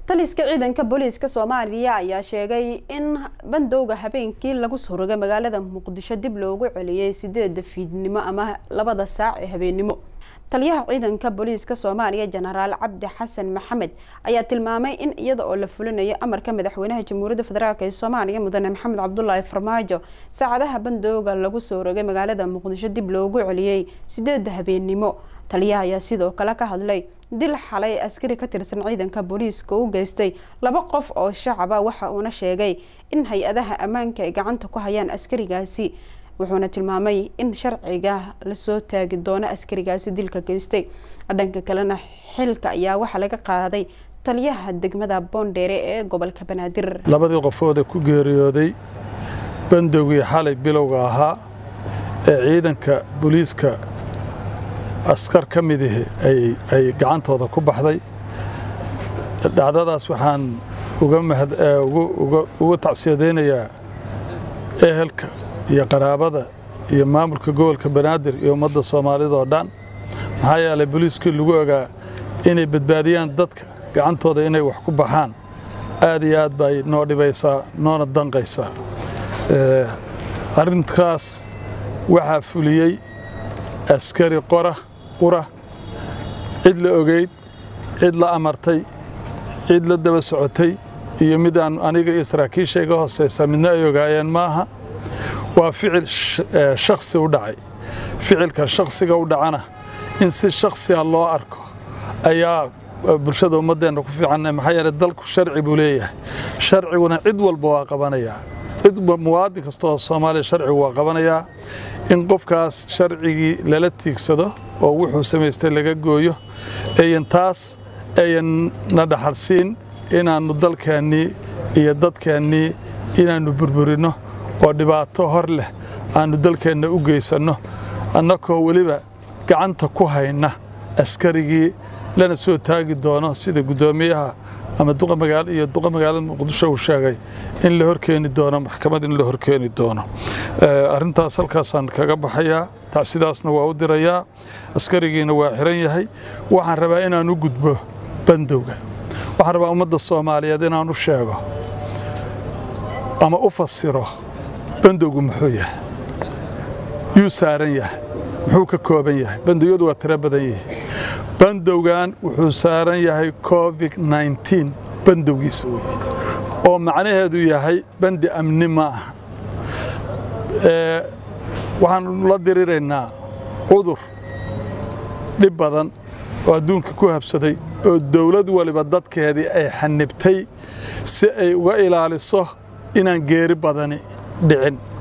taliska ciidanka booliiska soomaaliya ayaa sheegay in bandowga habeenkii lagu soo rogay magaalada muqdisho dib loogu celiyey sideeda fiidnimo ama labada saac ee habeennimo taliyaha ciidanka booliiska soomaaliya jenaraal cabdi xasan maxamed ayaa tilmaamay in iyada oo la fulinayo amarka madaxweynaha jamhuuriyadda federaalk ee soomaaliya mudane maxamed cabdulaahi farmaajo saacadaha bandowga lagu soo rogay magaalada muqdisho dib loogu celiyey sideeda habeennimo taliyaha ayaa sidoo kale ka hadlay dil xalay askari ka tirsan ciidanka booliiska u geystay laba qof oo shacaba waxa uuna sheegay in hay-adaha ammaanka ay gacanta ku hayaan askarigaasi wuxuuna tilmaamay in sharciga lasoo taagi doono askarigaasi dilka geystay dhanka kalena xilka ayaa waxaa laga qaaday taliyaha degmada boondheere ee gobolka banaadir labadii qofood ee ku geeriyooday bandowgii xalay bilowga ahaa ee ciidanka booliiska askar ka midihi ay gacantooda ku baxday dhacdadaas waxaan uga tacsiyadaynayaa ehelka iyo qaraabada iyo maamulka gobolka banaadir iyo ummadda soomaalida oo dhan maxaa yeelay booliiskii lagu ogaa inay badbaadiyaan dadka gacantooda inay wax ku baxaan aad iyo aad bay noo dhibaysaa noona danqaysaa arrintaas waxaa fuliyey askari qora qura cid la ogeyd cid la amartay cid la daba socotay iyo mid aan aniga iyo saraakiisha iga hooseysa midna ay ogaayeen maaha waa ficil shaksi u dhacay ficilka shaksiga u dhacana in si shaksiga loo arko ayaa bulshada ummaddeenna ku fiican maxaa yeelay dalku sharci buu leeyahay sharciguna cid walba waa qabanayaa cid muwaadin kasta oo soomaaliya sharcigu waa qabanayaa in qofkaas sharcigii lala tiigsado oo wuxuu samaystay laga gooyo ayan taas ayan na dhaxalsiin inaannu dalkeennii iyo dadkeennii inaannu burburinno oo dhibaato hor leh aannu dalkeenna u geysanno annakoo weliba gacanta ku hayna askarigii lana soo taagi doono sida guddoomiyaha ama duqa magaalo iyo duqa magaalada muqdisho uu sheegay in la horkeeni doono maxkamad in la horkeeni doono arrintaas halkaasaan kaga baxayaa tacsidaasna waa u dirayaa askarigiina waa xiran yahay waxaan rabaa inaan u gudbo bandowga waxaan rabaa ummadda soomaaliyeed inaan u sheego ama u fasiro bandowgu muxuu yahay yuu saaran yahay muxuu ka kooban yahay bandowyadu waa tiro badan yihiin bandowgan wuxuu saaran yahay covid nneteen bandowgiisa weye oo macnaheedu yahay bandi amni ma aha waxaanu la diriraynaa cudur dhib badan oo adduunka ku habsaday oo dowlad waliba dadkeedii ay xanibtay si ay uga ilaaliso inaan geeri badani dhicin